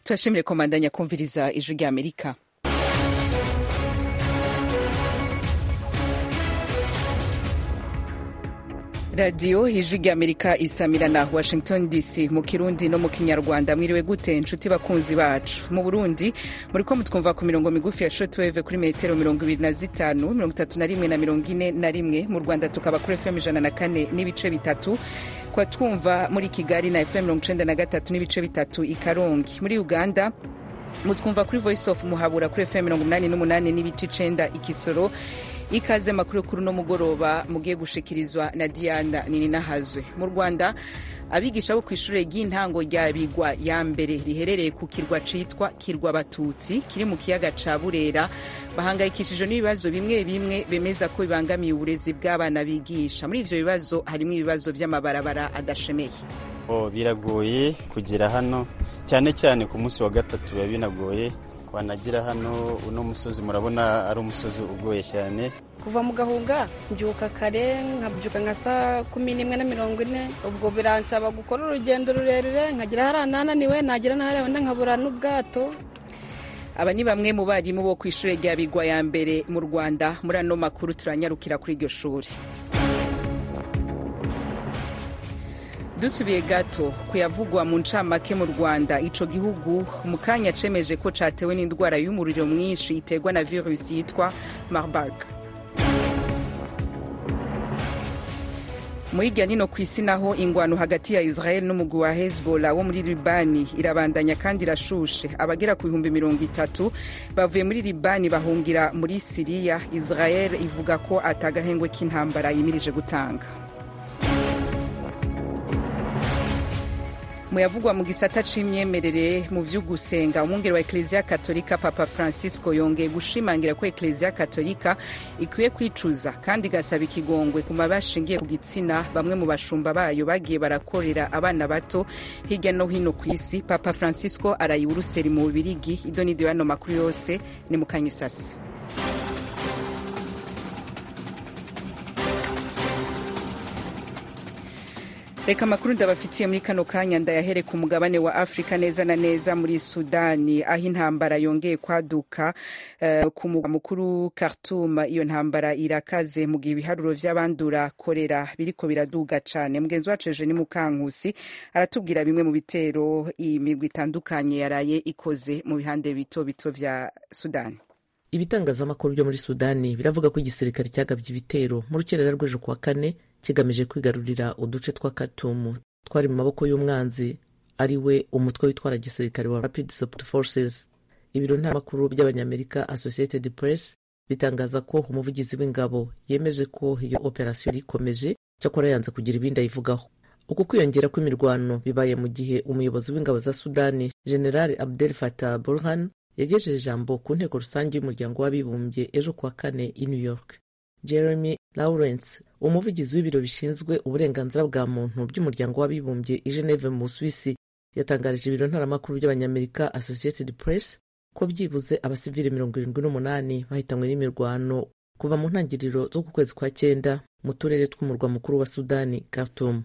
turashimire komandanya kumviriza ijwi rya amerika radiyo ijwi rya amerika isamira na washington dc mu kirundi no mu kinyarwanda mwiriwe gute inshuti bakunzi bacu mu burundi muri ko mutwumva ku mirongo migufi ya shotweve kuri metero mirongo ibiri na zitanu mirongo itatu na rimwe na mirongo ine na rimwe mu rwanda tukaba kuri fm ijana na kane n'ibice bitatu kwa twumva muri kigali na fm mirongo icenda na gatatu n'ibice bitatu i karongi muri uganda mutwumva kuri voice of muhabura kuri fm mirongo umunani n'umunani n'ibice icenda ikisoro ikaze makuru kuri uno mugoroba mugiye gushikirizwa na diana nininahazwe mu rwanda abigisha bo ku ishuri ry'intango rya bigwa ya mbere riherereye ku kirwa citwa kirwa batutsi kiri mu kiyaga ca burera bahangayikishijwe n'ibibazo bimwe bimwe bemeza ko bibangamiye uburezi bw'abana bigisha muri ivyo bibazo harimwo ibibazo vy'amabarabara adashemeye oh, biragoye kugera hano cyane cyane ku munsi wa gatatu biba binagoye wanagira hano uno musozi murabona ari umusozi ugoye cyane kuva mu gahunga mbyuka kare nkabyuka nka saa kumi n'imwe na mirongo ine ubwo biransaba gukora urugendo rurerure nkagera hariya nananiwe nagera n'ahariya wenda nkabura n'ubwato aba ni bamwe mu barimu bo ku ishuri rya bigwa ya mbere mu rwanda muri ano makuru turanyarukira kuri iryo shuri dusubiye gato kuyavugwa mu ncamake mu rwanda ico gihugu mu kanya cemeje ko catewe n'indwara y'umuriro mwinshi iterwa na virusi yitwa marburg mu hirya nino ku isi naho ingwano hagati ya israel n'umugwi wa hezbollah wo muri libani irabandanya kandi irashushe abagera ku bihumbi mirongo itatu bavuye muri libani bahungira muri siriya israel ivuga ko atagahengwe k'intambara yimirije gutanga muyavugwa mu gisata c'imyemerere mu vy'ugusenga umwungeri wa ekleziya katolika papa francisco yongeye gushimangira ko ekleziya katolika ikwiye kwicuza kandi igasaba ikigongwe ku mabi ashingiye ku gitsina bamwe mu bashumba bayo bagiye barakorera abana bato hirya no hino ku isi papa francisco araye uruseri mu bubirigi ido n'ido y'ano makuru yose ni mu kanyisasi reka amakuru ndabafitiye muri kano kanya ndayahere ku mugabane wa afurika neza na neza muri sudani aho intambara yongeye kwaduka uh, ku mugwa mukuru khartoum iyo ntambara irakaze mu gihe ibiharuro vy'abandura korera biriko biraduga cane mugenzi wacu eje ni mukankusi aratubwira bimwe mu bitero imirwi itandukanye yaraye ikoze mu bihande bito bito vya sudani ibitangazamakuru byo muri sudani biravuga ko igisirikare cyagabye ibitero mu rukerera rw'ejo kuwa kane kigamije kwigarurira uduce twa katumu twari mu maboko y'umwanzi ari we umutwe witwara gisirikare wa rapid support forces ibiro ntaramakuru by'abanyamerika associated press bitangaza ko umuvugizi w'ingabo yemeje ko iyo operasiyo yari ikomeje cyakora yanze kugira ibindi ayivugaho uku kwiyongera kw'imirwano bibaye mu gihe umuyobozi w'ingabo za sudani general abdel fatah burhan yagejeje ijambo ku nteko rusange y'umuryango w'abibumbye ejo kuwa kane i new york jeremy lawrence umuvugizi w'ibiro bishinzwe uburenganzira bwa muntu by'umuryango w'abibumbye i geneve mu busuwisi yatangarije ibiro ntaramakuru by'abanyamerika associated press ko byibuze abasivili mirongo irindwi n'umunani bahitanywe n'imirwano kuva mu ntangiriro z'uku kwezi kwa cyenda mu turere tw'umurwa mukuru wa sudani khartoum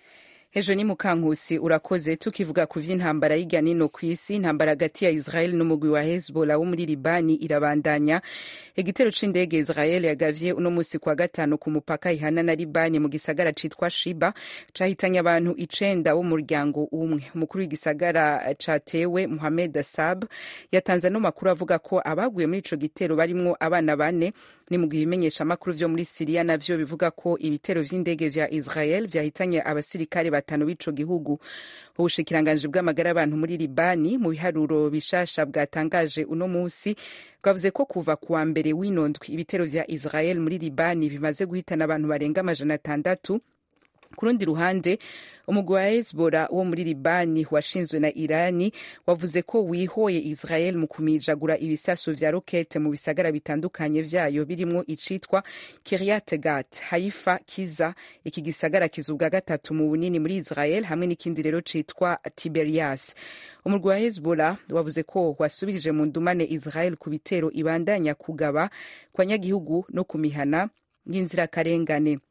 ejo ni mukankusi urakoze tukivuga ku vy'intambara y'irya nino ku isi intambara hagati ya israel n'umugwi wa hezbollah wo muri libani irabandanya igitero c'indege israel yagavye uno musi kwa gatanu ku mupaka ihana na libani mu gisagara citwa shiba cahitanye abantu icenda bo mu muryango umwe umukuru w'igisagara catewe muhamed asab yatanze ano makuru avuga ko abaguye muri ico gitero barimwo abana bane ni mu gihe ibimenyeshamakuru vyo muri siriya navyo bivuga ko ibitero vy'indege vya israel vyahitanye abasirikare batanu b'ico gihugu ubushikiranganji bw'amagara y'abantu muri libani mu biharuro bishasha bwatangaje uno musi bwavuze ko kuva kuwa mbere w'inondwi ibitero vya israel muri libani bimaze guhitana abantu barenga amajana atandatu ku rundi ruhande umugwi wa hezbollah wo muri libani washinzwe na irani wavuze ko wihoye israel mu kumijagura ibisasu vya rokete mu bisagara bitandukanye vyayo birimwo icitwa kiryat gat haifa kiza iki gisagara kizubwa gatatu mu bunini muri israel hamwe n'ikindi rero citwa tiberias umurwi wa hezbollah wavuze ko wasubirije mu ndumane israel ku bitero ibandanya kugaba kwa nyagihugu no ku mihana y'inzirakarengane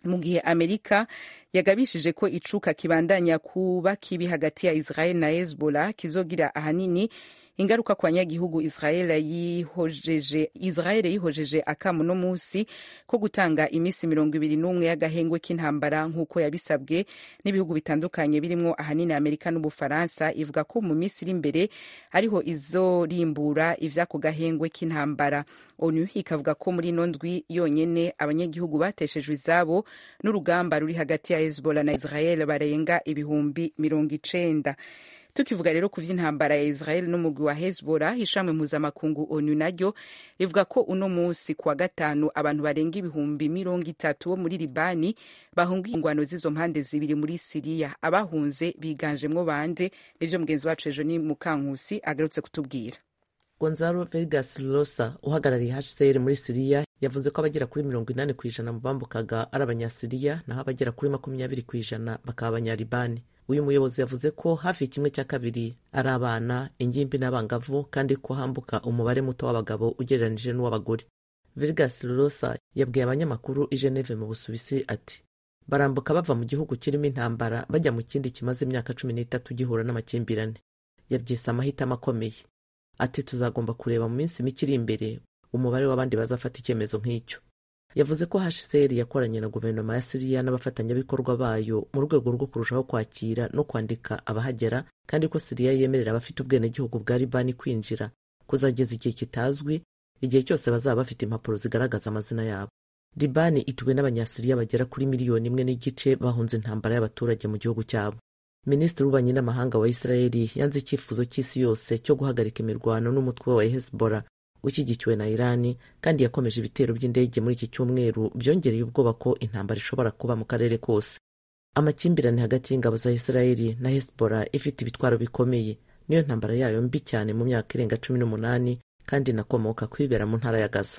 mu gihe amerika yagabishije ko icuka kibandanya kuba kibi hagati ya israel na hezbollah kizogira ahanini ingaruka kwa nyagihugu israel yihojeje israel yihojeje akamu no musi ko gutanga imisi mirongo ibiri n'umwe y'agahengwe k'intambara nk'uko yabisabwe n'ibihugu bitandukanye birimwo ahanini amerika n'ubufaransa ivuga ko mu minsi iri imbere ariho izorimbura ivy'ako gahengwe k'intambara onu ikavuga ko muri ino ndwi yonyene abanyagihugu bateshejwe izabo n'urugamba ruri hagati ya hezbollah na israel barenga ibihumbi mirongo icenda tukivuga rero ku vy'intambara ya israel n'umugwi wa hezbollah ishami mpuzamakungu onu naryo rivuga ko uno musi kuwa gatanu abantu barenga ibihumbi mirongo itatu bo muri libani bahungiye ingwano z'izo mpande zibiri muri siriya abahunze biganjemwo bande nivyo mugenzi wacu ejo ni mukankusi agarutse kutubwira gonzalo vegas rosa uhagarariye hcr muri siriya yavuze ko abagera kuri mirongo inani ku ijana mu bambukaga ari abanyasiriya naho abagera kuri makumyabiri ku ijana bakaba abanyalibani uyu muyobozi yavuze ko hafi kimwe cya kabiri ari abana ingimbi n'abangavu kandi ko hambuka umubare muto w'abagabo ugereranije n'uw'abagore Virgas Rosa yabwiye abanyamakuru i Geneve mu Busuwisi ati barambuka bava mu gihugu kirimo intambara bajya mu kindi kimaze imyaka cumi n'itatu gihura n'amakimbirane yabyise amahitamo akomeye ati tuzagomba kureba mu minsi mike iri imbere umubare w'abandi bazafata icyemezo nk'icyo yavuze ko hcr yakoranye na guverinoma ya siriya n'abafatanyabikorwa bayo mu rwego rwo kurushaho kwakira no kwandika abahagera kandi ko siriya yemerera abafite ubwenegihugu bwa libani kwinjira kuzageza igihe kitazwi igihe cyose bazaba bafite impapuro zigaragaza amazina yabo libani ituwe n'abanyasiriya bagera kuri miliyoni imwe n'igice bahunze intambara y'abaturage mu gihugu cyabo minisitiri w'ububanyi n'amahanga wa isirayeli yanze icyifuzo cy'isi yose cyo guhagarika imirwano n'umutwe wa hezbollah ushyigikiwe na irani kandi yakomeje ibitero by'indege muri iki cyumweru byongereye ubwoba ko intambara ishobora kuba mu karere kose amakimbirane hagati y'ingabo za isirayeli na hezbollah ifite ibitwaro bikomeye niyo ntambara yayo mbi cyane mu myaka irenga cumi n'umunani kandi inakomoka kwibera mu ntara ya gaza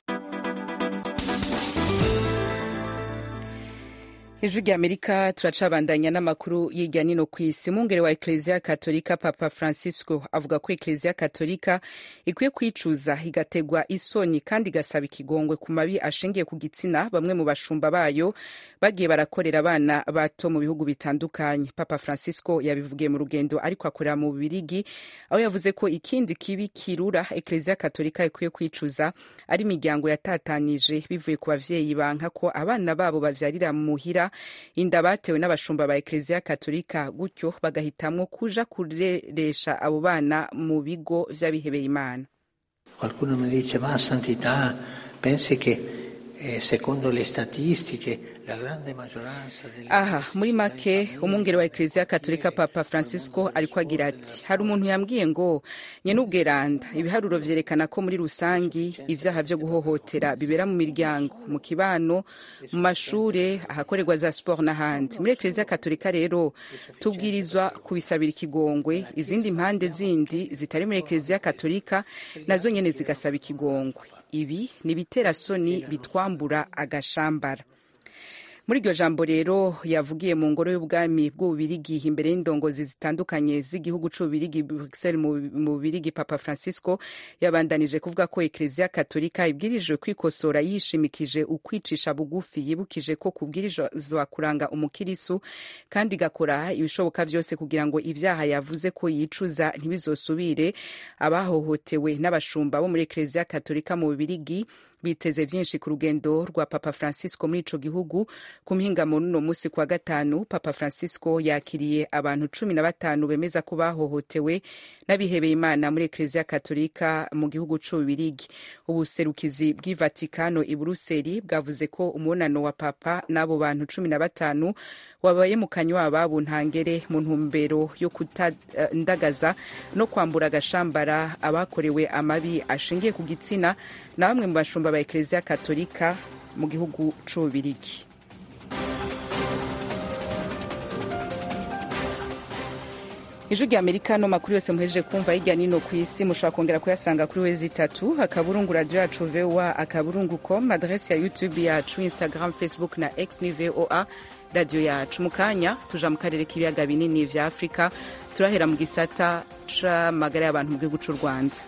ijwi rya amerika turacabandanya n'amakuru y'irya nino ku isi umwungere wa ekereziya katolika papa francisco avuga ko ekereziya katolika ikwiye kwicuza igategwa isoni kandi igasaba ikigongwe ku mabi ashingiye ku gitsina bamwe mu bashumba bayo bagiye barakorera abana bato mu bihugu bitandukanye papa francisco yabivugiye mu rugendo ariko akorera mu bubirigi aho yavuze ko ikindi kibi kirura ekereziya katolika ikwiye kwicuza ari imiryango yatatanije bivuye ku bavyeyi banka ko abana babo bavyarira muhira inda batewe n'abashumba ba ekereziya katolika gutyo bagahitamwo kuja kureresha abo bana mu bigo vy'abihebeye imana qualcuno mi dice ma santità pensi che eh, secondo le statistiche la grande maggioranza delle aha muri make umwungere wa ekereziya katolika papa francisco ariko agira ati hari umuntu yambwiye ngo nyen'ubweranda ibiharuro vyerekana ko muri rusangi ivyaha vyo guhohotera bibera mu miryango mu kibano mu mashure ahakorerwa za sport n'ahandi muri ekereziya katolika rero tubwirizwa kubisabira ikigongwe izindi mpande zindi zitari muri ekereziya katolika nazo nyene zigasaba ikigongwe ibi ni ibiterasoni bitwambura agashambara muri iryo jambo rero yavugiye mu ngoro y'ubwami bw'ububirigi imbere y'indongozi zitandukanye z'igihugu c'ububirigi bruxelles mu bubirigi papa francisco yabandanije kuvuga ko ekereziya katolika ibwirijwe kwikosora yishimikije ukwicisha bugufi yibukije ko kubwirizwa kuranga umukirisu kandi igakora ibishoboka vyose kugira ngo ivyaha yavuze ko yicuza ntibizosubire abahohotewe n'abashumba bo muri ekereziya katolika mu bubirigi biteze vyinshi ku rugendo rwa papa francisco muri ico gihugu ku mpingamo n'uno musi kwa gatanu papa francisco yakiriye abantu cumi na batanu bemeza ko bahohotewe n'abihebeye imana muri ekereziya katolika mu gihugu c'ububirigi ubuserukizi bw'i vatikano i buruseli bwavuze ko umubonano wa papa n'abo bantu cumi na batanu wabaye mu kanywa ababo ntangere mu ntumbero yo kutandagaza no kwambura agashambara abakorewe amabi ashingiye ku gitsina na bamwe mu bashumba ba ekereziya katolika mu gihugu c'ububirigi ijwi rya amerika no makuru yose muhejeje kumva hirya nino ku isi mushobora kongera kuyasanga kuri wezi itatu akaburungu radio yacu voa akaburungu com adresi ya youtube yacu instagram facebook na x ni voa radio yacu mu kanya tuja mu karere k'ibiyaga binini vya afurika turahera mu gisata c'amagara y'abantu mu gihugu c'u rwanda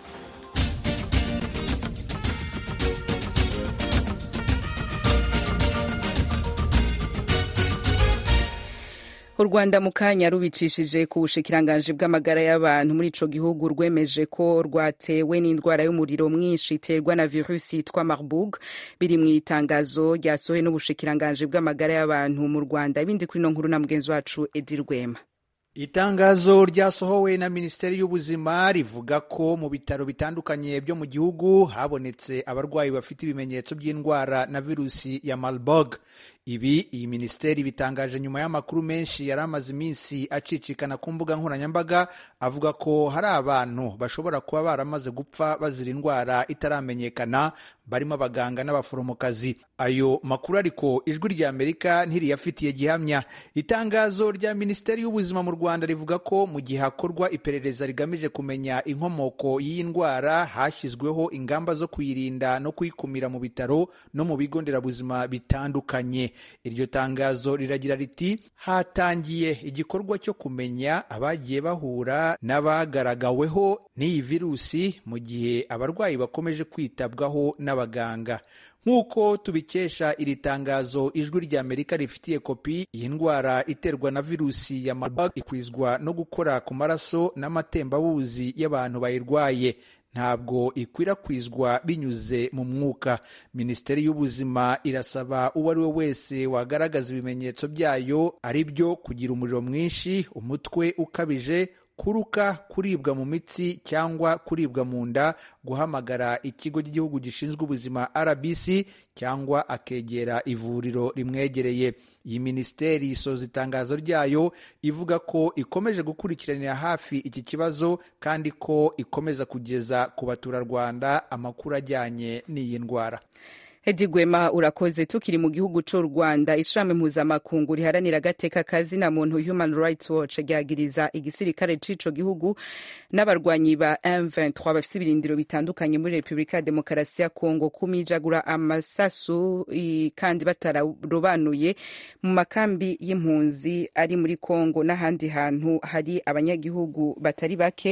u rwanda mu kanya rubicishije ku bushikiranganji bw'amagara y'abantu muri ico gihugu rwemeje ko rwatewe n'indwara y'umuriro mwinshi iterwa na virusi yitwa marburg biri mu itangazo ryasohowe n'ubushikiranganji bw'amagara y'abantu mu rwanda ibindi kuri no nkuru na mugenzi wacu edi rwema itangazo ryasohowe na minisiteri y'ubuzima rivuga ko mu bitaro bitandukanye byo mu gihugu habonetse abarwayi bafite ibimenyetso by'indwara na virusi ya marburg ibi iyi minisiteri bitangaje nyuma y'amakuru menshi yari amaze iminsi acicikana ku mbuga nkoranyambaga avuga ko hari abantu bashobora kuba baramaze gupfa bazira indwara itaramenyekana barimo abaganga n'abaforomokazi ayo makuru ariko ijwi rya amerika ntiriyafitiye gihamya itangazo rya minisiteri y'ubuzima mu rwanda rivuga ko mu gihe hakorwa iperereza rigamije kumenya inkomoko y'iyi ndwara hashyizweho ingamba zo kuyirinda no kuyikumira mu bitaro no mu bigo nderabuzima bitandukanye iryo tangazo riragira riti hatangiye igikorwa cyo kumenya abagiye bahura n'abagaragaweho n'iyi virusi mu gihe abarwayi bakomeje kwitabwaho n'abaganga nk'uko tubikesha iri tangazo ijwi rya amerika rifitiye kopi iyi ndwara iterwa na virusi ya marburg ikwizwa no gukora ku maraso n'amatembabuzi y'abantu bayirwaye ntabwo ikwirakwizwa binyuze mu mwuka minisiteri y'ubuzima irasaba uwo ari we wese wagaragaza ibimenyetso byayo ari byo kugira umuriro mwinshi umutwe ukabije kuruka kuribwa mu mitsi cyangwa kuribwa mu nda guhamagara ikigo cy'igihugu gishinzwe ubuzima rbc cyangwa akegera ivuriro rimwegereye iyi minisiteri isoza itangazo ryayo ivuga ko ikomeje gukurikiranira hafi iki kibazo kandi ko ikomeza kugeza ku baturarwanda amakuru ajyanye n'iyi ndwara Edi Gwema urakoze tukiri mu gihugu c'u Rwanda ishami mpuzamakungu riharanira agateka kazina muntu Human Rights Watch ryagiriza igisirikare c'ico gihugu n'abarwanyi ba M23 bafise ibirindiro bitandukanye muri Republika ya Demokarasi ya Kongo kumijagura amasasu kandi batararobanuye mu makambi y'impunzi ari muri Kongo n'ahandi hantu hari abanyagihugu batari bake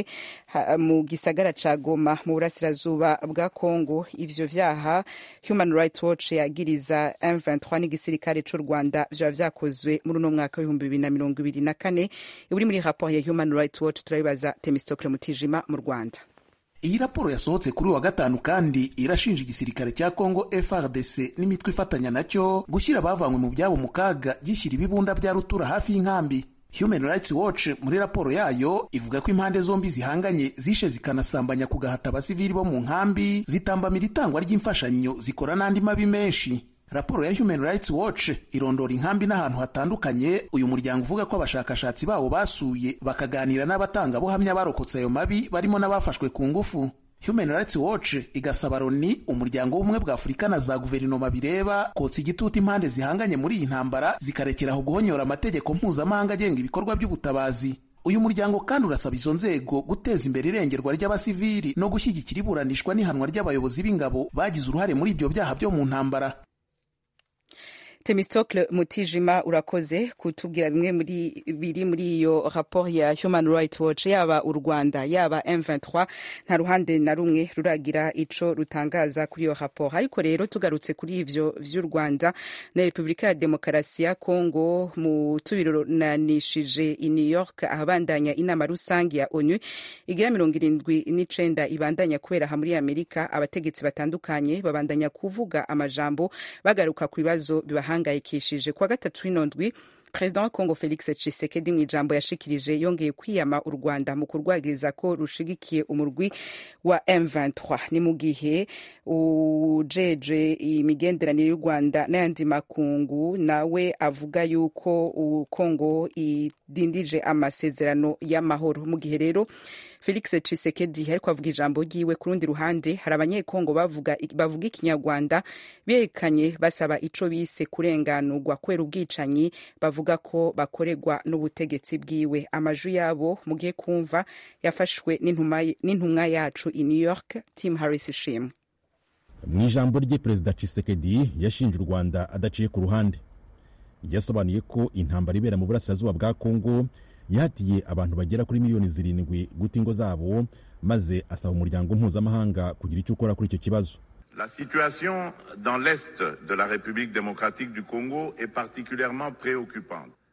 mu gisagara ca Goma mu burasirazuba bwa Kongo ivyo vyaha Human Rights Watch yagiriza M23 n'igisirikare c'u Rwanda vyoba vyakozwe muri uno mwaka w'ibihumbi bibiri na mirongo ibiri na kane uri muri rapport ya Human Rights Watch turabibaza Temistokle Mutijima mu Rwanda iyi raporo yasohotse kuri wa gatanu kandi irashinja igisirikare cya Congo FRDC n'imitwe ifatanya nacyo gushyira abavanywe mu byabo mu kaga gishyira ibibunda bya rutura hafi y'inkambi Human Rights Watch muri raporo yayo ivuga ko impande zombi zihanganye zishe zikanasambanya ku gahata abasivili bo mu nkambi zitambamira itangwa ry'imfashanyo zikora n'andi mabi menshi raporo ya Human Rights Watch irondora inkambi n'ahantu hatandukanye uyu muryango uvuga ko abashakashatsi bawo basuye bakaganira n'abatangabuhamya barokotse ayo mabi barimo n'abafashwe ku ngufu Human Rights Watch igasaba Loni umuryango w'ubumwe bwa Afurika na za guverinoma bireba kotsa igitutu impande zihanganye muri iyi ntambara zikarekeraho guhonyora amategeko mpuzamahanga agenga ibikorwa by'ubutabazi uyu muryango kandi urasaba izo nzego guteza imbere irengerwa ry'abasivili no gushyigikira iburanishwa n'ihanwa ry'abayobozi b'ingabo bagize uruhare muri ibyo byaha byo mu ntambara Temistokle Mutijima urakoze kutubwira bimwe muri biri muri iyo rapport ya Human Rights Watch yaba u Rwanda yaba M23 nta ruhande na rumwe ruragira ico rutangaza kuri iyo rapport ariko rero tugarutse kuri ivyo vy'u Rwanda na Republika ya Demokarasi ya Kongo mu tubironanishije i New York ahabandanya inama rusange ya ONU igira mirongo irindwi n'icenda ibandanya kubera ha muri Amerika abategetsi batandukanye babandanya kuvuga amajambo bagaruka ku bibazo bibaha bahangayikishije kuwa gatatu w'inondwi perezida wa kongo felix tshisekedi mu ijambo yashikirije yongeye kwiyama u rwanda mu kurwagiriza ko rushigikiye umurwi wa m23 ni mu gihe ujeje imigenderanire y'u rwanda n'ayandi makungu nawe avuga yuko kongo idindije amasezerano y'amahoro mu gihe rero felix tshisekedi ariko avuga ijambo ryiwe ku rundi ruhande hari abanyekongo bavuga, bavuga ikinyarwanda berekanye basaba ico bise kurenganurwa kubera ubwicanyi bavuga ko bakorerwa n'ubutegetsi bwiwe amaju yabo mugiye kumva yafashwe n'intumwa yacu i new york tim harris ishimwe mu ijambo rye perezida Tshisekedi yashinje u rwanda adaciye ku ruhande yasobanuye ko intambara ibera mu burasirazuba bwa kongo yahatiye abantu bagera kuri miliyoni zirindwi guta ingo zabo maze asaba umuryango mpuzamahanga kugira icyo ukora kuri icyo kibazo La situation dans l'est de la République démocratique du Congo est particulièrement préoccupante.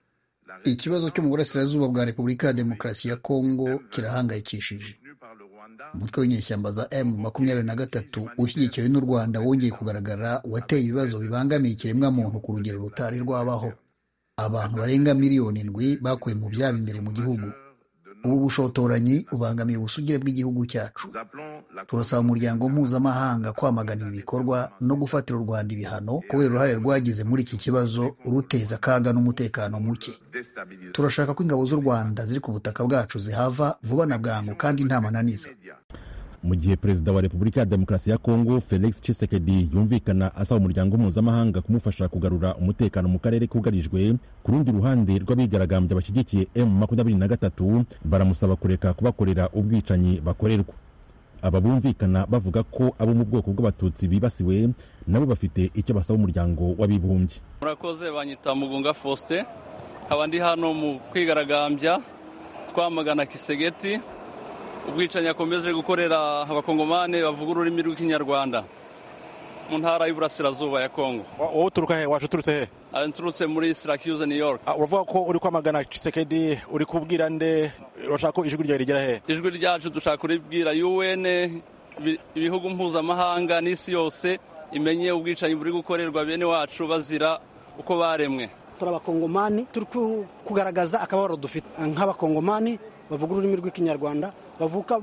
ikibazo cyo mu burasirazuba bwa repubulika ya demokarasi ya kongo kirahangayikishije umutwe w'inyeshyamba za m makumyabiri na gatatu ushyigikiwe n'u rwanda wongeye kugaragara wateye ibibazo bibangamiye ikiremwamuntu ku rugero rutari rwabaho abantu barenga miliyoni indwi bakuwe mu byabo imbere mu gihugu ubu bushotoranyi bubangamiye ubusugire bw'igihugu cyacu turasaba umuryango mpuzamahanga kwamagana ibi bikorwa no gufatira u rwanda ibihano kubera uruhare rwagize muri iki kibazo ruteza akaga n'umutekano muke turashaka ko ingabo z'u rwanda ziri ku butaka bwacu zihava vuba na bwangu kandi nta mananiza mu gihe perezida wa repubulika ya demokarasi ya kongo felix tshisekedi yumvikana asaba umuryango mpuzamahanga kumufasha kugarura umutekano mu karere kugarijwe ku rundi ruhande rw'abigaragambya bashyigikiye m makumyabiri na gatatu baramusaba kureka kubakorera ubwicanyi bakorerwa aba bumvikana bavuga ko abo mu bwoko bw'abatutsi bibasiwe nabo bafite icyo basaba umuryango w'abibumbye murakoze banyita mugunga faustin nkaba ndi hano mu kwigaragambya twamagana kisegeti ubwicanyi akomeje gukorera abakongomani bavuga ururimi rw'ikinyarwanda mu ntara y'uburasirazuba ya kongo wowe uturuka he waje uturutse he nturutse muri syracuse new york uravuga ko uri kwamagana Tshisekedi uri kubwira nde urashaka ko ijwi ryawe rigera he ijwi ryacu dushaka kuribwira un ibihugu mpuzamahanga n'isi yose imenye ubwicanyi buri gukorerwa bene wacu bazira uko baremwe turi abakongomani turi kugaragaza akababaro dufite nk'abakongomani bavuga ururimi rw'ikinyarwanda bavuka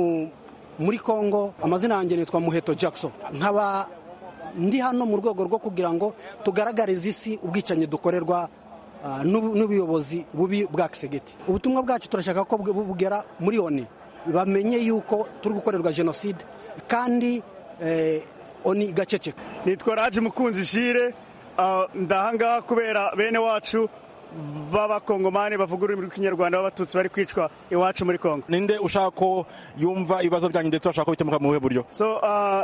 muri congo amazina yanjye nitwa muheto jackson nkaba ndi hano mu rwego rwo kugira ngo tugaragarize isi ubwicanyi dukorerwa n'ubuyobozi bubi bwa kisegeti ubutumwa bwacu turashaka ko bugera muri oni bamenye yuko turi gukorerwa jenoside kandi oni igaceceka nitwa raje mukunzi jire ndahangaha kubera bene wacu b'abakongomani bavuga ururimi rw'ikinyarwanda b'abatutsi bari kwicwa iwacu muri kongo ninde ushaka ko yumva ibibazo byanyu ndetse bashaka ko bikemuka mu buhe buryo so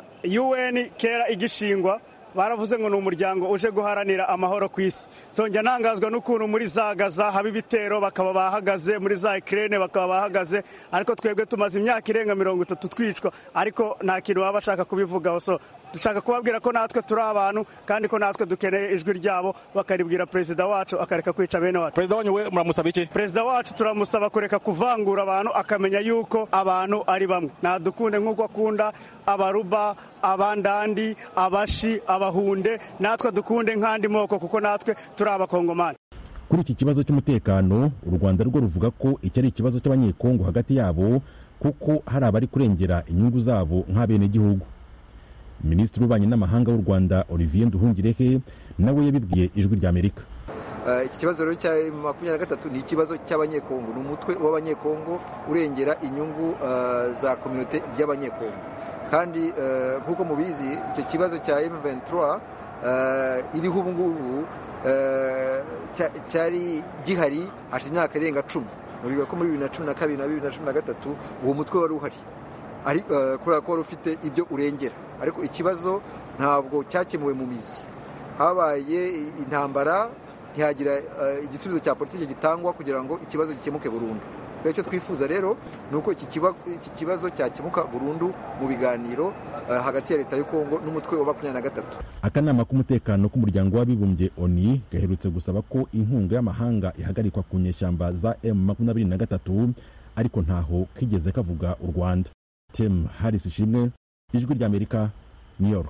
un kera igishingwa baravuze ngo ni umuryango uje guharanira amahoro ku isi so njya ntangazwa n'ukuntu muri za gaza haba ibitero bakaba bahagaze muri za ikirere bakaba bahagaze ariko twebwe tumaze imyaka irenga mirongo itatu twicwa ariko nta kintu baba bashaka kubivugaho so dushaka kubabwira ko natwe turi abantu kandi ko natwe dukeneye ijwi ryabo bakaribwira perezida wacu akareka kwica bene wacu perezida wanyu we muramusaba iki perezida wacu turamusaba kureka kuvangura abantu akamenya yuko abantu ari bamwe nadukunde nk'uko akunda abaruba abandandi abashi abahunde natwe dukunde nk'andi moko kuko natwe turi abakongomani kuri iki kibazo cy'umutekano u rwanda rwo ruvuga ko iki ari ikibazo cy'abanyekongo hagati yabo kuko hari abari kurengera inyungu zabo nk'abenegihugu minisitiri w'ububanyi n'amahanga w'u rwanda olivier nduhungirehe nawe yabibwiye ijwi ry'amerika iki kibazo rero cya makumyabiri na gatatu ni ikibazo cy'abanyekongo ni umutwe w'abanyekongo urengera inyungu za kominote y'abanyekongo kandi nk'uko mubizi icyo kibazo cya M23 iriho ubu ngubu cyari gihari hashize imyaka irenga cumi muribuka ko muri bibiri na cumi na kabiri na bibiri na cumi na gatatu uwo mutwe wari uhari kubera ko wari ufite ibyo urengera ariko ikibazo ntabwo cyakemuwe mu mizi habaye intambara ntihagira igisubizo cya politiki gitangwa kugira ngo ikibazo gikemuke burundu icyo twifuza rero ni uko iki kibazo cyakemuka burundu mu biganiro hagati ya leta y'u kongo n'umutwe wa makumyabiri na gatatu akanama k'umutekano k'umuryango w'abibumbye oni gaherutse gusaba ko inkunga y'amahanga ihagarikwa ku nyeshyamba za m makumyabiri na gatatu ariko ntaho kigeze kavuga u rwanda tim harris ishimwe ijwi ry'amerika new york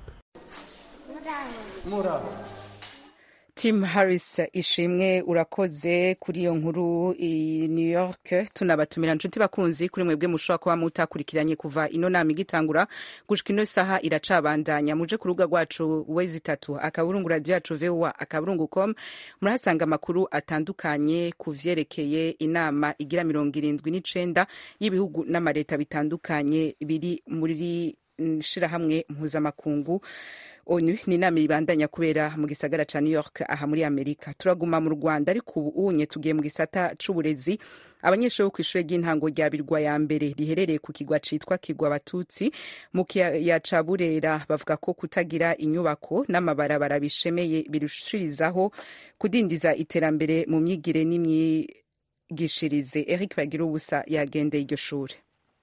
tim harris ishimwe urakoze kuri iyo nkuru i new york tunabatumira nshuti bakunzi kuri mwebwe mushobora kuba mutakurikiranye kuva ino nama igitangura gushika ino saha iracabandanya muje ku rubuga rwacu wezi itatu akaburungu radiyo yacu voa akaburungu com murahasanga amakuru atandukanye ku vyerekeye inama igira mirongo irindwi n'icenda y'ibihugu n'amareta bitandukanye biri muri shirahamwe mpuzamakungu onu ni inama ibandanya kubera mu gisagara ca new york aha muri amerika turaguma mu rwanda ariko ubu unye tugiye mu gisata c'uburezi abanyeshuri bo kw'ishure ry'intango rya birwa ya mbere riherereye ku kigwa citwa kigwa abatutsi mu kiyaya ca burera bavuga ko kutagira inyubako n'amabarabara bishemeye birushirizaho kudindiza iterambere mu myigire n'imyigishirize eric bagira ubusa yagendeye iryo shure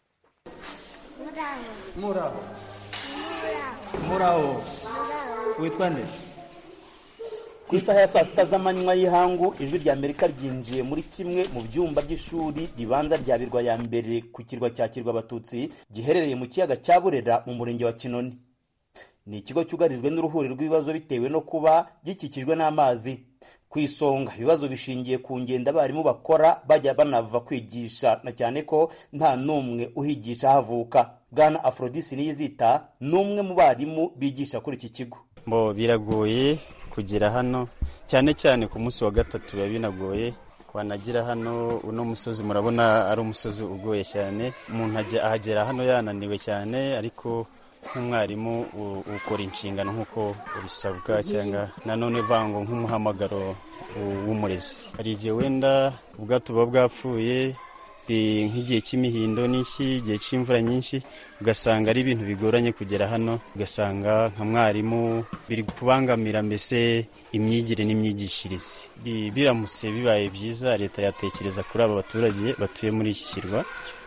muraho muraho witwa nde ku isaha ya saa sita z'amanywa y'ihangu ijwi rya amerika ryinjiye muri kimwe mu byumba by'ishuri ribanza rya birwa ya mbere ku kirwa cya kirwa abatutsi giherereye mu kiyaga cya burera mu murenge wa kinoni ni ikigo cyugarijwe n'uruhuri rw'ibibazo bitewe no kuba gikikijwe n'amazi ku isonga ibibazo bishingiye ku ngendo abarimu bakora bajya banava kwigisha na cyane ko nta n'umwe uhigisha havuka bwana aforodisi niyizita ni umwe mu barimu bigisha kuri iki kigo bo biragoye kugera hano cyane cyane ku munsi wa gatatu biba binagoye wanagira hano uno musozi murabona ari umusozi ugoye cyane umuntu ahagera hano yananiwe cyane ariko nk'umwarimu ukora inshingano nk'uko bisabwa cyangwa nanone vango nk'umuhamagaro w'umurezi hari igihe wenda ubwato buba bwapfuye nk'igihe cy'imihindo n'iki igihe cy'imvura nyinshi ugasanga ari ibintu bigoranye kugera hano ugasanga nka mwarimu biri kubangamira mbese imyigire n'imyigishirize biramutse bibaye byiza leta yatekereza kuri aba baturage batuye muri iki kirwa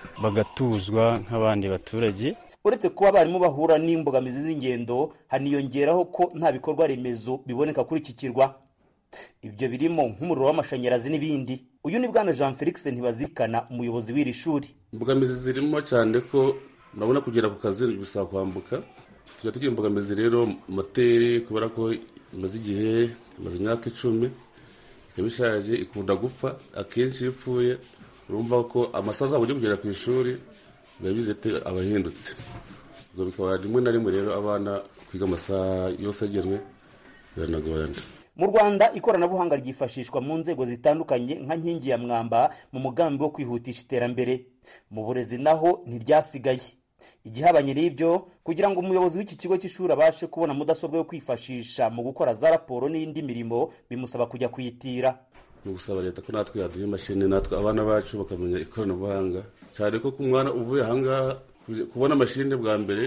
bagatuzwa nk'abandi baturage uretse kuba abarimu bahura n'imbogamizi z'ingendo haniyongeraho ko nta bikorwa remezo biboneka kuri iki kirwa ibyo birimo nk'umuriro w'amashanyarazi n'ibindi uyu ni bwana jean felix ntibazirikana umuyobozi w'iri shuri imbogamizi zirimo cyane ko urabona kugera ku kazi bisaba kwambuka tujya tugira imbogamizi rero moteri kubera ko imaze igihe imaze imyaka icumi ikaba ishaje ikunda gupfa akenshi iyo ipfuye urumva ko amasaha azaba ujya kugera ku ishuri biba bizete abahindutse ubwo bikaba rimwe na rimwe rero abana kwiga amasaha yose agenwe biranagorana mu rwanda ikoranabuhanga ryifashishwa mu nzego zitandukanye nka nkingi ya mwamba mu mugambi wo kwihutisha iterambere mu burezi naho ntiryasigaye igihabanye n'ibyo kugira ngo umuyobozi w'iki kigo cy'ishuri abashe kubona mudasobwa yo kwifashisha mu gukora za raporo n'indi mirimo bimusaba kujya kuyitira ni ugusaba leta ko natwe yaduha imashini natwe abana bacu bakamenya ikoranabuhanga cyane ko ku mwana uvuye ahangaha kubona amashini bwa mbere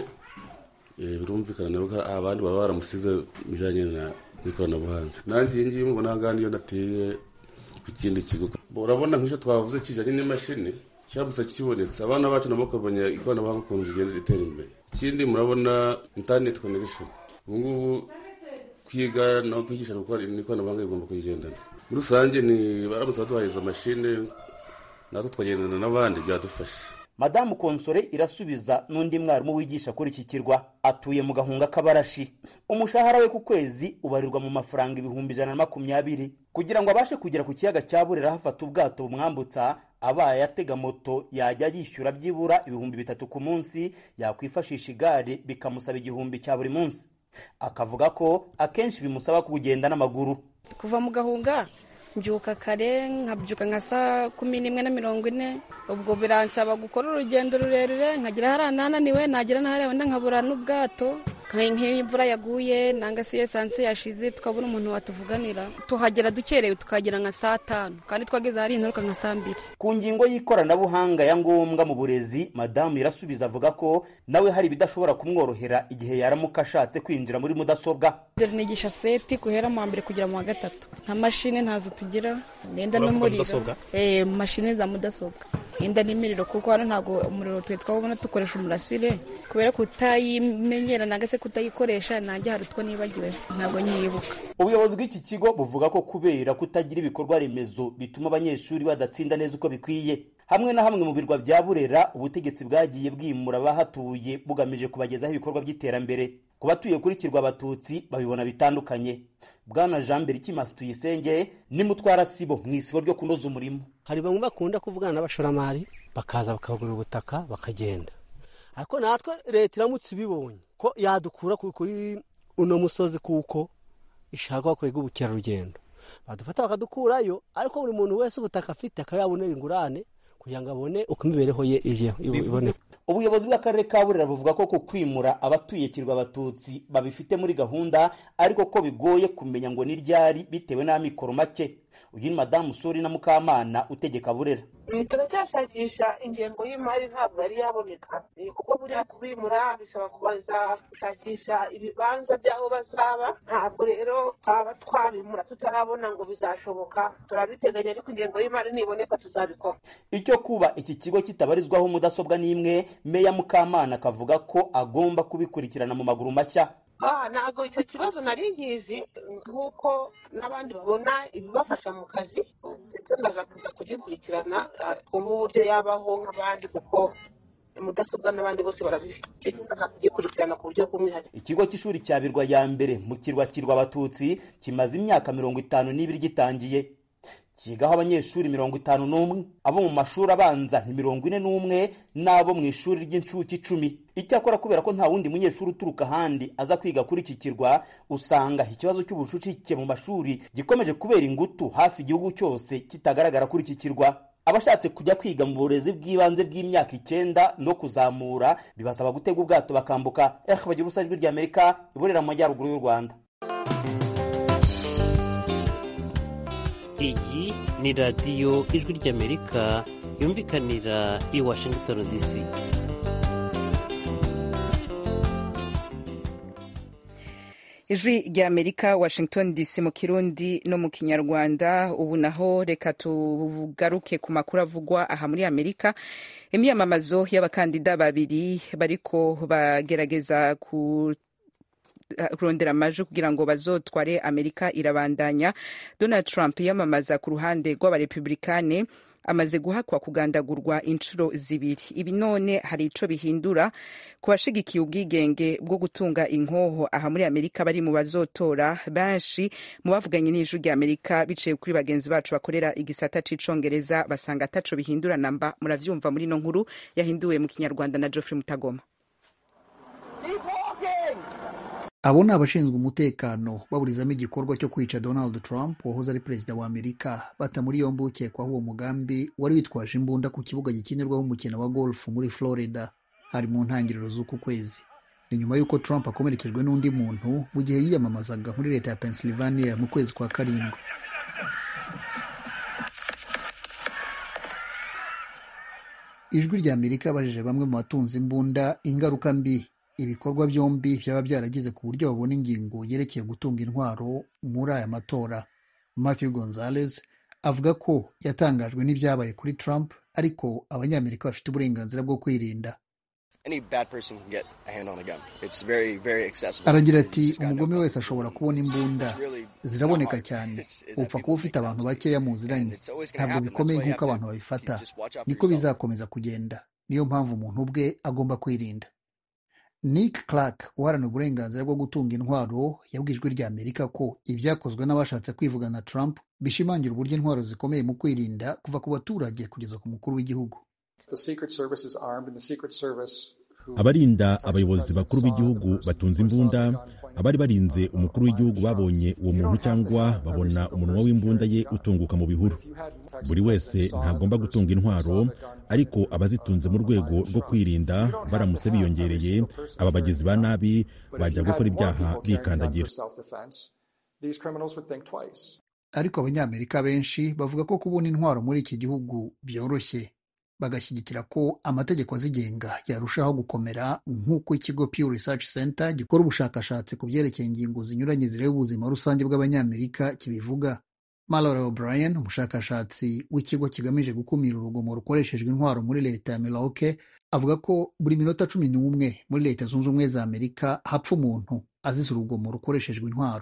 birumvikana nawe abandi baba baramusize mu bijyanye n'ikoranabuhanga nanjye iyi ngiyi mubona ahangaha niyo nateye ku kindi kigo urabona nk'icyo twavuze kijyanye n'imashini kiramutse kibonetse abana bacu nabo bakamenya ikoranabuhanga ukuntu zigenda ritera imbere ikindi murabona interineti konegishoni ubu ngubu kwiga no kwigisha gukora n'ikoranabuhanga rigomba kuyigendana muri rusange ni baramutse baduhaye izo mashini natwe twagendana n'abandi byadufasha madamu konsore irasubiza n'undi mwarimu wigisha kuri iki kirwa atuye mu gahunga k'abarashi umushahara we ku kwezi ubarirwa mu mafaranga ibihumbi ijana na makumyabiri kugira ngo abashe kugera ku kiyaga cya burera hafata ubwato bumwambutsa abaye atega moto yajya yishyura byibura ibihumbi bitatu ku munsi yakwifashisha igare bikamusaba igihumbi cya buri munsi akavuga ko akenshi bimusaba kugenda n'amaguru kuva mu gahunga mbyuka kare nkabyuka nka saa kumi n'imwe na mirongo ine ubwo biransaba gukora urugendo rurerure nkagera hariya nananiwe nagera n'ahariya wenda nkabura n'ubwato nk'iyo imvura yaguye nanga se esanse yashize tukabona umuntu watuvuganira tuhagera dukerewe tukagera nka saa tanu kandi twageze ahari inturuka nka saa mbiri ku ngingo y'ikoranabuhanga ya ngombwa mu burezi madamu irasubiza avuga ko nawe hari ibidashobora kumworohera igihe yaramuka ashatse kwinjira muri mudasobwa nigisha seti guhera mu wa mbere kugera mu wa gatatu nta mashini ntazo tugira imyenda n'umuriro mashini za mudasobwa imyenda n'imiriro kuko hano ntabwo umuriro twe twabona dukoresha umurasire kubera kutayimenyera nanga se kutayikoresha nanjye hari utwo nibagiwe ntabwo nyibuka ubuyobozi bw'iki kigo buvuga ko kubera kutagira ibikorwa remezo bituma abanyeshuri badatsinda neza uko bikwiye hamwe na hamwe mu birwa bya burera ubutegetsi bwagiye bwimura abahatuye bugamije kubagezaho ibikorwa by'iterambere ku batuye kuri kirwa abatutsi babibona bitandukanye bwana jean mbere ikimasi tuyisenge ni mutwara sibo mu isibo ryo kunoza umurimo hari bamwe bakunda kuvugana n'abashoramari bakaza bakagura ubutaka bakagenda ariko natwe leta iramutse ibibonye ko yadukura kuri uno musozi kuko ishaka kwega ubukerarugendo badufata bakadukurayo ariko buri muntu wese ubutaka afite akaba yabonera ingurane kugira ngo abone uko imibereho ye iboneka ubuyobozi bw'akarere ka burera buvuga ko ku kwimura abatuye kirwa abatutsi babifite muri gahunda ariko ko bigoye kumenya ngo ni ryari bitewe n'amikoro make uyu ni madamu suri na mukamana utegeka burera turacyashakisha ingengo y'imari ntabwo yari yaboneka kuko buriya kubimura bisaba kubanza gushakisha ibibanza by'aho bazaba ntabwo rero twaba twabimura tutarabona ngo bizashoboka turabiteganya ariko ingengo y'imari niboneka tuzabikora icyo kuba iki kigo kitabarizwaho mudasobwa n'imwe meya mukamana akavuga ko agomba kubikurikirana mu maguru mashya Ah, ntabwo icyo kibazo nari nkizi nk'uko n'abandi babona ibibafasha mu kazi ndetse ndaza kuza kugikurikirana ah, twumve uburyo yabaho nk'abandi kuko mudasobwa n'abandi bose barazifite ndaza kugikurikirana ku buryo bw'umwihariko ikigo cy'ishuri cya birwa ya mbere mu kirwa kirwa abatutsi kimaze imyaka mirongo itanu n'ibiri gitangiye kigaho abanyeshuri mirongo itanu n'umwe abo mu mashuri abanza ni mirongo ine n'umwe n'abo mu ishuri ry'incuke icumi icyakora kubera ko nta wundi munyeshuri uturuka ahandi aza kwiga kuri iki kirwa usanga ikibazo cy'ubucucike mu mashuri gikomeje kubera ingutu hafi igihugu cyose kitagaragara kuri iki kirwa abashatse kujya kwiga mu burezi bw'ibanze bw'imyaka icyenda no kuzamura bibasaba gutega ubwato bakambuka eh bagira ubusa ijwi ry'amerika iburera mu majyaruguru y'u rwanda iyi ni radiyo ijwi ry'amerika yumvikanira i washington dc ijwi rya amerika washington dc mu kirundi no mu kinyarwanda ubu naho reka tugaruke ku makuru avugwa aha muri amerika imyamamazo y'abakandida babiri bariko bagerageza ku kurondera amajwi kugira ngo bazotware amerika irabandanya donald trump yamamaza ku ruhande rw'abarepublikane amaze guhakwa kugandagurwa inshuro zibiri ibi none hari ico bihindura ku bashigikiye ubwigenge bwo gutunga inkoho aha muri amerika bari mu bazotora benshi mu bavuganye n'ijwi rya amerika biciye kuri bagenzi bacu bakorera igisata c'icongereza basanga ataco bihindura namba muravyumva muri no nkuru yahinduwe mu kinyarwanda na geoffrey mutagoma abo ni abashinzwe umutekano baburizamo igikorwa cyo kwica donald trump wahoze ari perezida wa amerika bata muri yombi ukekwaho uwo mugambi wari witwaje imbunda ku kibuga gikinirwaho umukino wa golf muri florida hari mu ntangiriro z'uku kwezi ni nyuma y'uko trump akomerekejwe n'undi muntu mu gihe yiyamamazaga muri leta ya pennsylvania mu kwezi kwa karindwi ijwi rya amerika yabajije bamwe mu batunze imbunda ingaruka mbi ibikorwa byombi byaba byaragize ku buryo babona ingingo yerekeye gutunga intwaro muri aya matora matthew gonzales avuga ko yatangajwe n'ibyabaye kuri trump ariko abanyamerika bafite uburenganzira bwo kwirinda aragira ati umugome wese ashobora kubona imbunda ziraboneka cyane upfa kuba ufite abantu bakeya muziranye ntabwo bikomeye nk'uko abantu babifata niko bizakomeza kugenda niyo mpamvu umuntu ubwe agomba kwirinda nick clark uharanira uburenganzira bwo gutunga intwaro yabwijwe rya amerika ko ibyakozwe n'abashatse kwivugana trump bishimangira uburyo intwaro zikomeye mu kwirinda kuva ku baturage kugeza ku mukuru w'igihugu abarinda abayobozi bakuru b'igihugu batunze imbunda abari barinze umukuru w'igihugu babonye uwo muntu cyangwa babona umunwa w'imbunda ye utunguka mu bihuru buri wese ntagomba gutunga intwaro ariko abazitunze mu rwego rwo kwirinda baramutse biyongereye aba bagizi ba nabi bajya gukora ibyaha bikandagira ariko abanyamerika benshi bavuga ko kubona intwaro muri iki gihugu byoroshye bagashyigikira ko amategeko azigenga yarushaho gukomera nk'uko ikigo Pew Research Center gikora ubushakashatsi ku byerekeye ingingo zinyuranye zireba ubuzima rusange bw'abanyamerika kibivuga Mallory O'Brien umushakashatsi w'ikigo kigamije gukumira urugomo rukoreshejwe intwaro muri leta ya Milwaukee avuga ko buri minota cumi n'umwe muri leta zunze ubumwe za Amerika hapfa umuntu azize urugomo rukoreshejwe intwaro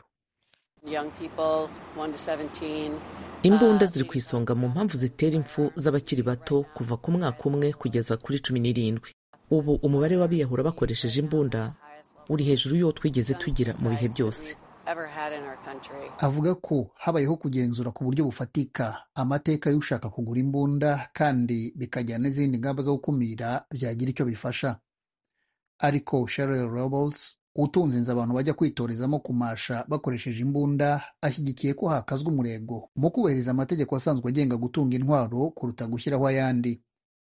imbunda ziri ku isonga mu mpamvu zitera impfu z'abakiri bato kuva ku mwaka umwe kugeza kuri cumi n'irindwi ubu umubare w'abiyahura bakoresheje imbunda uri hejuru y'uwo twigeze tugira mu bihe byose avuga ko habayeho kugenzura ku buryo bufatika amateka y'ushaka kugura imbunda kandi bikajyana n'izindi ngamba zo gukumira byagira icyo bifasha ariko Sheryl Robles utunze inzu abantu bajya kwitorezamo kumasha bakoresheje imbunda ashyigikiye ko hakazwa umurego mu kubahiriza amategeko asanzwe agenga gutunga intwaro kuruta gushyiraho ayandi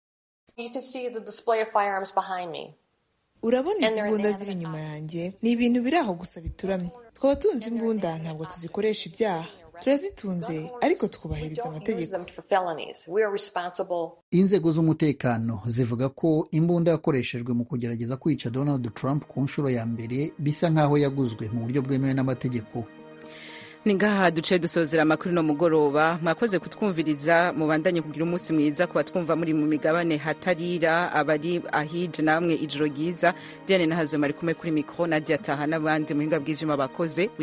urabona izi mbunda ziri inyuma yanjye ni ibintu biri aho gusa bituramye twaba tunze imbunda ntabwo tuzikoresha ibyaha turazitunze ariko twubahiriza amategeko inzego z'umutekano zivuga ko imbunda yakoreshejwe mu kugerageza kwica donald trump ku nshuro ya mbere bisa nk'aho yaguzwe mu buryo bwemewe n'amategeko ni ngaha duce dusozera amakuru no mugoroba mwakoze kutwumviriza mubandanye kugira umunsi mwiza kuba twumva muri mu migabane hatarira abari ahije namwe ijoro ryiza diane nahazo mari kumwe kuri mikoro nadia taha n'abandi muhinga bw'ivyuma bakoze